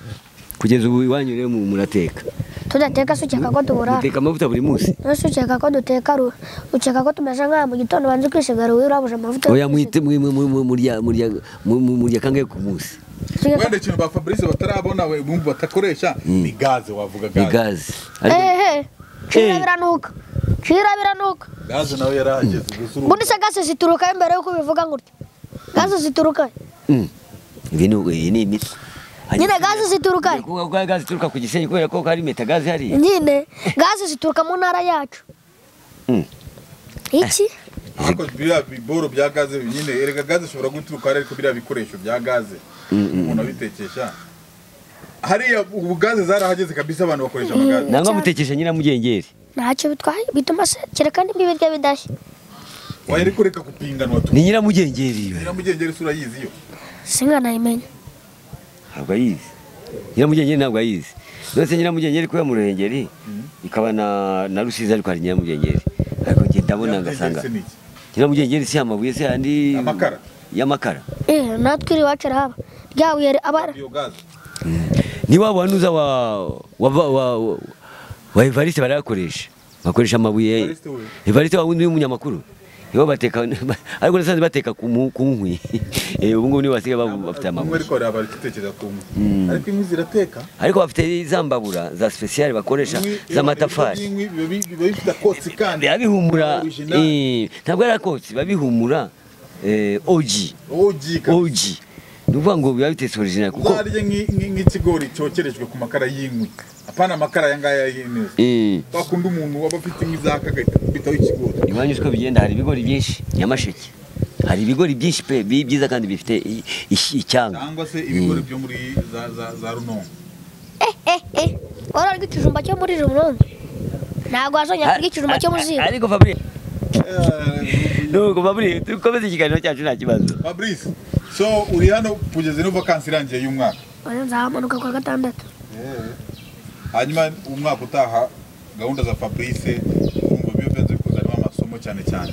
kugeza ubu iwanyu rero mu- murateka tudateka se ukeka ko tuburara muteka amavuta buri munsi ese ukeka ko duteka ru ukeka ko tumeze nk'aha mu gitondo banze ukisiga ruwi urabuje amavuta yo oya kwisiga. mwite mwe- mwe- mwe- murya murya mu- mu- murya kangahe ku munsi Ukeka- wenda ikintu ba fabrice batarabona we bumva batakoresha ni gaze wavuga ni gaze gaze ariko ehe Eh. cira biranuka cira biranuka gaze nawe yarahageze gusa urumva ubundi se gase ziturukayo mbere y'uko ubivuga gutya gaze ziturukayo Mm. ibi ni iyi ni imiti nyine gaze ziturukayo kuko kwa gaze ituruka ku gisenyi kubera ko hari metagaze hari nyine gaze zituruka mu ntara yacu Mm. iki ariko biriya biboro bya gaze nyine erega gaze ishobora guturuka hari ariko biriya bikoresho bya gaze umuntu abitekesha hariya ubu gaze zarahageze kabisa abantu bakoresha amagaze nangwa Cyane. mutekesha nyiramugengeri ntacyo bitwaye bituma se kereka nimba ibiryo bidashya wahera kureka kupinganwa tu ni nyiramugengeri iyo nyamugengeri isura yizi yo singanayimenya ntabwo ayizi nyiramugengeri ntabwo ayizi ndetse nyiramugengeri kuba mu ruhengeri ikaba na na rusizi ariko hari nyiramugengeri ariko njye ndabona ngasanga Nyamugengeri se ni iki? nyiramugengeri si amabuye se andi Amakara. y'amakara eh natwe iri iwacu arahaba ryabuye abara Iyo gaze ni wa wanuza wa wa wa wa- wa- wa Evariste barayakoresha bakoresha amabuye Evariste we. Evariste wa wundi w'umunyamakuru nibo bateka ariko nasanze bateka ku mu- ku nkwi Eh, ubu ngubu nibo basigaye baba- bafite umwe amabuye ariko hariya bari gutekereza ku nkwi ariko inkwi zirateka ariko bafite za mbabura za special bakoresha Inkwi- z'amatafari inkwi biba bi- biba bifite akotsi kandi biba bihumura original. eh, ntabwo ari akotsi biba bihumura eh, oji ogi kabisa. oji ni ukuvuga ngo biba bitetse original kuko uzarye nk'i- nk'i- nk'ikigori cyokerejwe ku makara y'inkwi apana amakara aya ngaya y'ineza eh, wakunda umuntu waba afite inkwi zaka agahita ikigori iwanyu uko bigenda hari ibigori byinshi nyamasheke hari ibigori byinshi pe bi- byiza kandi bifite i- ish- icyanga cyangwa se ibigori byo muri za za za runonko eh eh eh wari urya ikijumba cyo muri runondo ntabwo wazongera kurya ikijumba cyo mu Ar- ziko ar- ariko fabrice nuko fabrice dukomeze ikiganiro cyacu nta kibazo fabrice so uri hano kugeza ino vakansi irangiye y'umwaka oya nzahamanuka kwa gatandatu hanyuma umwaka utaha gahunda za fabrice urumva biba byanze kuzanamo amasomo cyane cyane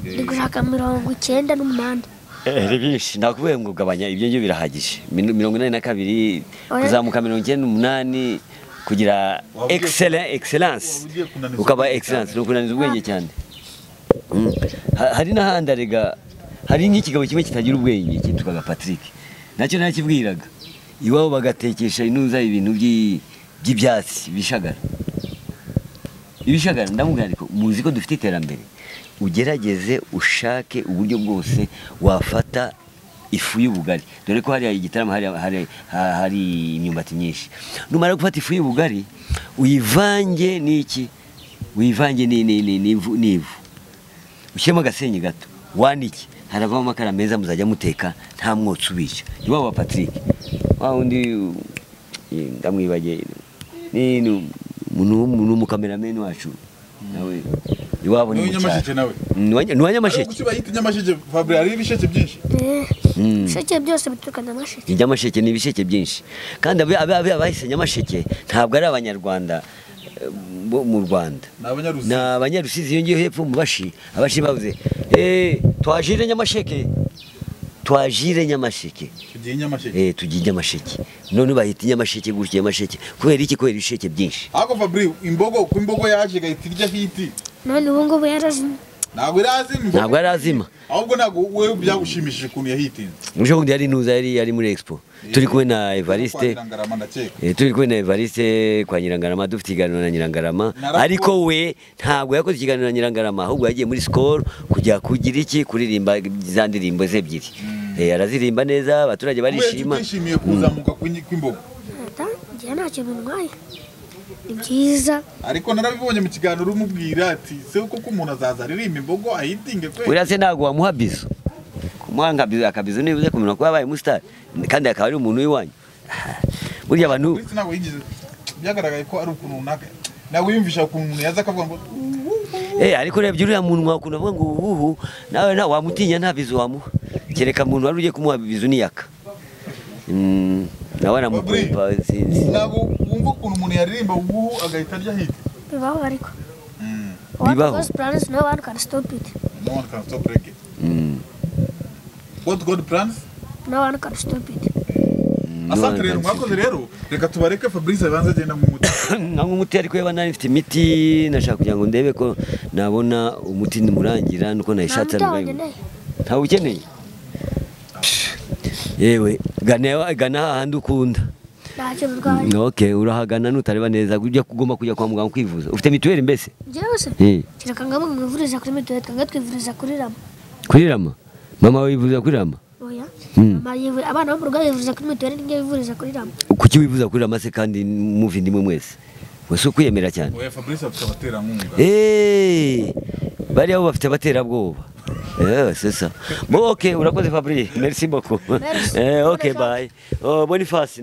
Eh, ndi gushaka mirongo icyenda n'umunani Eh, ni byinshi nakubwiye ngo ugabanya ibyo ngibyo birahagije Min- mirongo inani na kabiri Oya. kuzamuka mirongo icyenda n'umunani kugira Wabwiye- excellence excellence wabwiye kunaniza ukaba ubwenge excellence ni ukunaniza ubwenge cyane Mm. Ha- hari n'ahandi arega hari nk'ikigabo kimwe kitagira ubwenge cyitwaga Patrick nacyo nakibwiraga iwabo bagatekesha inuza ibintu by'i- by'ibyatsi bishagara ibishagara ndamubwira ariko muzi ko dufite iterambere ugerageze ushake uburyo bwose wafata ifu y'ubugari dore ko hariya igitaramo hari, hari, ha- hari imyumbati myinshi numara gufata ifu y'ubugari uyivange n'iki uyivange ni- ni- ni- n'ivu n'ivu ushyiremo agasenyi gato wanike haravamo amakara meza muzajya muteka nta mwotsi ubica iwabo wa Patrick wa wundi uh, ndamwibagiye ni ni umuntu w'umukamerameni wacu nawe iwabo ni Ni uw'inyamasheke mucyaro nawe? Ni uwa- ni uwa Nyamasheke Kuki bayita nyamasheke Fabre hari ibisheke byinshi Mm. ibisheke byose bituruka nyamasheke nyamasheke ni ibisheke byinshi kandi abe- abe- abe- abahise nyamasheke ntabwo ari abanyarwanda eh, bo mu rwanda ni abanyarusi ni abanyarusizi iyo ngiyo hepfo mu bashi abashi bavuze "Eh, twajire nyamasheke twajire nyamasheke tugiye nyamasheke Eh, tugiye nyamasheke none bahita nyamasheke gutya nyamasheke kubera iki kubera ibisheke byinshi ariko Fabre imbogo uko imbogo yaje igahita irya hiti none ubu ngubu yarazimye ntabwo irazima imbogo. ntabwo yari azima ahubwo ntabwo wowe byagushimishije ukuntu yahitinze ejo bundi yari nuza yari yari muri expo turi kumwe na evariste Ngarama ndakeka Eh, turi kumwe na Evariste kwa Nyirangarama dufite ikiganiro na Nyirangarama Narakuwe. ariko we ntabwo yakoze ikiganiro na Nyirangarama ahubwo yagiye muri Skol kujya kugira iki kuririmba za ndirimbo ze ebyiri Eh, arazirimba neza abaturage barishima utishimiye kuzamuka kw'inyi- kw'imbogo Ata, njye nta kintu ntwaye ni byiza ariko narabibonye mu kiganiro umubwira ati se koko umuntu azaza aririmba imbogo ayitinge kwe uriya se ntabwo wamuha bizo kumuha nka bizo akabizo nibuze kumenya kuba yabaye umusitari kandi akaba ari umuntu w'iwanyu burya abantu uretse ntabwo yigize byagaragaye ko ari ukuntu runaka ntabwo yiyumvisha ukuntu umuntu yaza akavuga ngo Eh, ariko urebye uriya muntu wakunda avuga ngo ubuhu nawe na wamutinya nta bizu wamuha kereka muntu wari ugiye kumuha bizu niyaka Mm, nawe aramukumva sinzi ntabwo wumva ukuntu umuntu yaririmba ubu agahita arya hiti bibaho ariko Bibaho. What plans no one can stop it no one can stop reggae Mm, what god plans no one can stop it mm, asante no, rero nta- mwakoze rero reka tubareke fabrice abanza agenda mu muti ntabwo umuti ariko yaba nari mfite imiti nashaka kugira ngo ndebe ko nabona umuti nimurangira nuko nayishatse Nta muti arwaye. wanjye, ntawe ukeneye yewe gana gana hahandi ukunda nta kintu ntwaye ok urahagana nutareba neza ujya ugomba kujya kwa muganga kwivuza ufite mituweli mbese njyewe se Eh. kereka ngo mwivuriza kuri mituweli twanga twivuriza kuri rama kuri rama mama wawe yivuza kuri rama oya Mm. Mama yivu- abana bo mu rugo bivuriza kuri mituweli n'inge bivuriza kuri rama kuki wivuza kuri rama se kandi muvindimwe mwese wese ukwiyemera cyane oya fabrice afite abaterankunga Eh, bariya bo bafite abaterabwoba Eh, c'est ça. Bon, ok urakoze fabri merci beaucoup Merci. Eh, ok Bonne chance. bye Oh, boniface